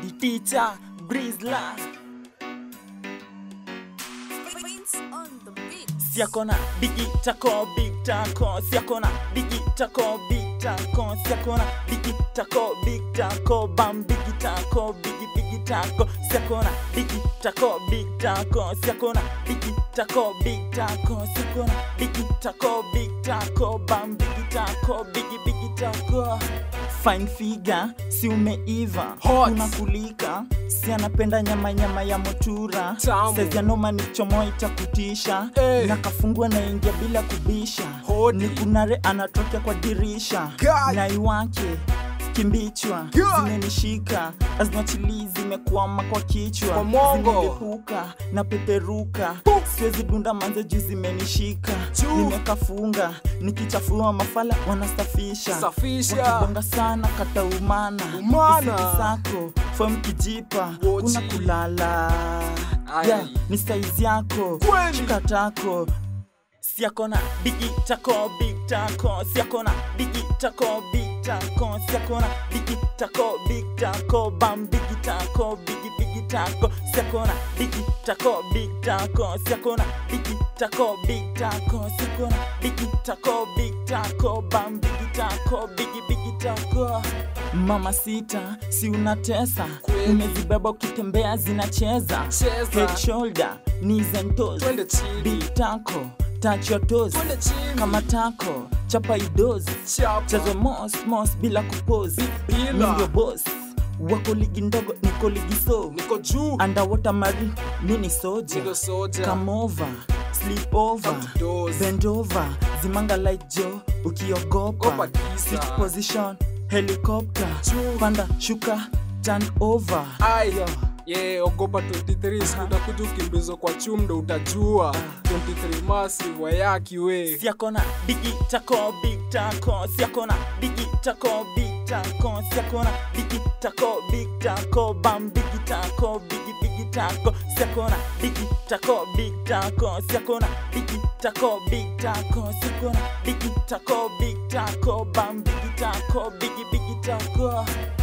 the teacher, Grizzla. Prince on the beat. Siakona bigi tako big tako Siakona bigi tako big tako Siakona bigi tako big tako Bam bigi tako bigi bigi tako Siakona bigi tako big tako Siakona bigi tako big tako Siakona bigi tako big tako Bam bigi tako bigi bigi tako Fine figure, si umeiva Hot. unakulika si anapenda nyama nyama ya motura Tamu. Saizi ya noma ni chomo itakutisha Eh. na kafungua naingia bila kubisha Hodi. ni kunare anatokea kwa dirisha God. nai wake kimbichwa God. zimenishika azinachili zimekwama kwa kichwa Kwa mongo. zimelipuka na peperuka siwezi dunda manze juu zimenishika Juu. nimekafunga nikichafua mafala wanasafisha Safisha. wakibonga sana kata umana Umana. Usiki sako fom kijipa Wochi. kuna kulala Ai. yeah, ni saizi yako Kweli. shika tako siakona bigi tako big tako siakona bigi tako big tako siakona bigi tako big tako bam bigi tako bigi bigi tako siakona bigi tako big tako siakona bigi tako big tako siakona bigi tako big tako bam bigi tako bigi bigi tako mama sita si unatesa Kweli. umezibeba ukitembea zinacheza Cheza. head shoulder knees and toes Twende chini. Big taco touch your toes Twende chini. kama tako chapa idozi Chapa. chezo mos mos bila kupozi Bila. Mi ndio boss wako ligi ndogo niko ligi so Niko juu. underwater mari mini soja Niko soja. come over sleep over Come to doors. bend over zimanga light jo ukiogopa Opa giza. sit position helicopter Juu. panda shuka turn over Ai. Yeah, ogopa 23 siku utakuja ukimbizwa kwa chumdo utajua 23 massive wayaki we siakona bigi tako big tako siakona bigi tako big tako siakona bigi tako big tako bam bigi tako bigi bigi tako siakona bigi tako big tako siakona bigi tako big tako siakona bigi tako big tako bam bigi tako bigi bigi tako